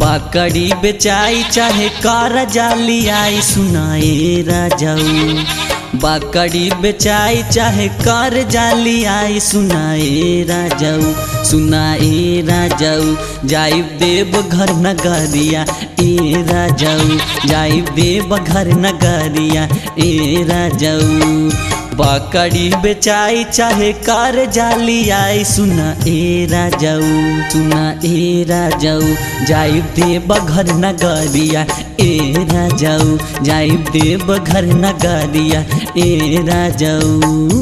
बकरी बेचाई चाहे कर जाली आई सुनाए राजाऊ बकरी बेचाई चाहे कर जाली आई सुनाए राजाऊ सुनाए राजाऊ जाइब देव घर नगरिया ए राजाऊ जाइब देव घर नगरिया ए राजाऊ बकरी बेचाई चाहे कर जाली आई सुना ए राजाऊ सुना ए राजाऊ जाइब देव घर नगरिया ए राजाऊ जाइब देव घर नगरिया ए राजाऊ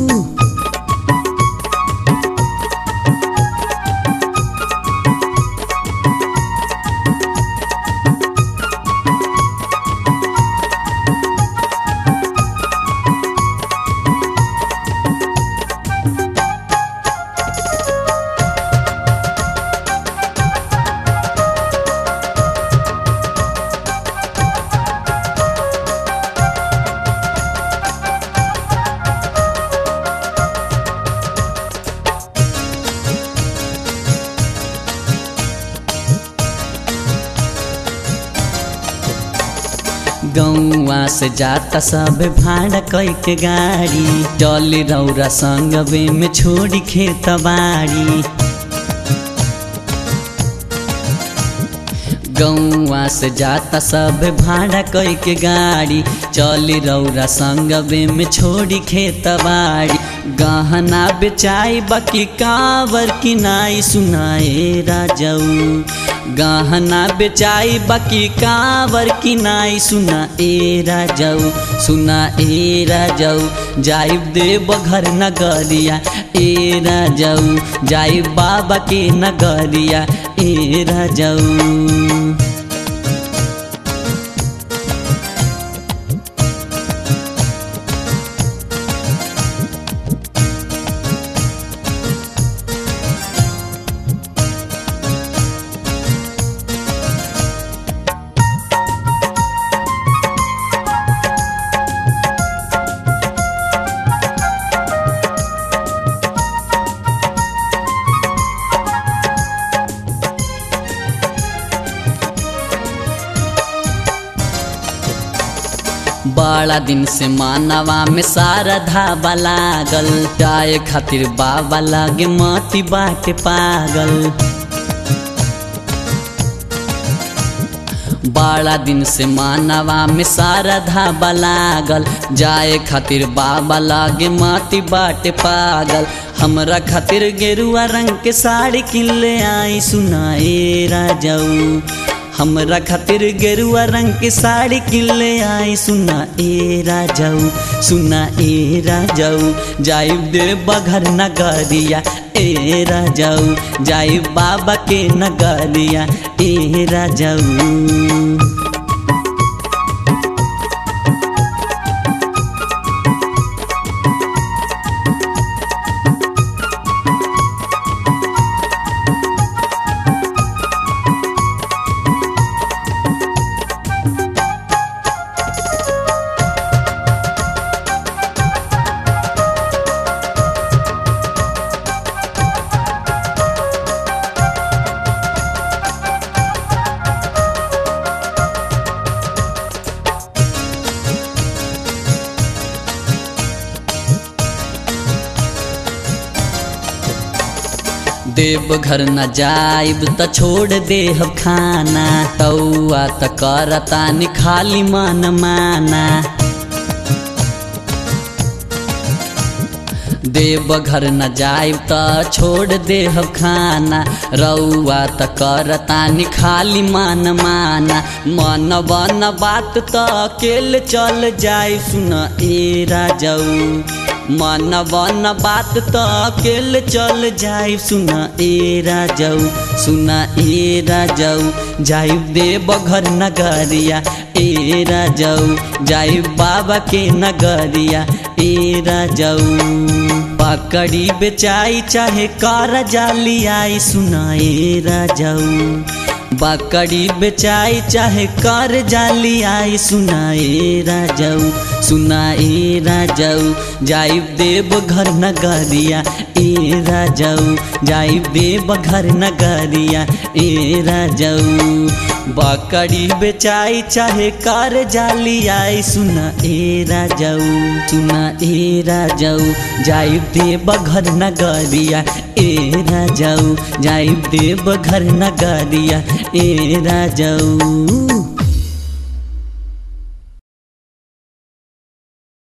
गौवा से जाता सब भाड़ा कई के गाड़ी चल रौरा संगवे में छोड़ी खेत बाड़ी गौवा से जाता सब भाड़ा कई के गाड़ी चल रौरा संगवे में छोड़ी खेत बाड़ी गहना बेचाई बाकी कावर किनाई सुनाए राजाऊ गहना बेचाई बाकी कावर किनाई सुना ए राजाऊ सुना ए राजाऊ जाइब देव घर नगरिया ए राजाऊ जाइब बाबा के नगरिया ए राजाऊ बड़ा दिन से मानवा में सारा धाबा लागल जाए खातिर बाबा लागे मती बाटे पागल बड़ा दिन से मानवा में सारा धाबा लागल जाए खातिर बाबा लागे माती बाटे पागल हमरा खातिर गेरुआ रंग के साड़ी किन ले आई सुनाए राजाऊ हमरा खातिर गेरुआ रंग के साड़ी किन ले आई सुना ए राजाऊ सुना ए राजाऊ जाइब देव घर नगरिया ए राजाऊ जाइब बाबा के नगरिया ए राजाऊ देव घर न जाइब त छोड़ देह खाना तौआ त करता नि खाली मन माना देव घर न जाइब त छोड़ देह खाना रौआ त करता नि खाली मन माना मन बन बात त अकेले चल जाई सुन ए राजाऊ मन बन बात त अकेले चल जाई सुन ए राजाऊ सुन ए राजाऊ जाइब देव घर नगरिया ए राजाऊ जाइब बाबा के नगरिया ए राजाऊ पकड़ी बेचाई चाहे कर जाली आई सुनाए राजाऊ बकरी बेचाई चाहे कर जाली आई सुनाए राजाऊ सुनाए राजाऊ जाइब देव घर नगरिया ए राजाऊ जाइब देव घर नगरिया ए राजाऊ बकरी बेचाई चाहे कर जाली आई सुन ए राजाऊ सुन ए राजाऊ जाइब देव घर नगरिया ए राजाऊ जाइब देव घर नगरिया ए राजाऊ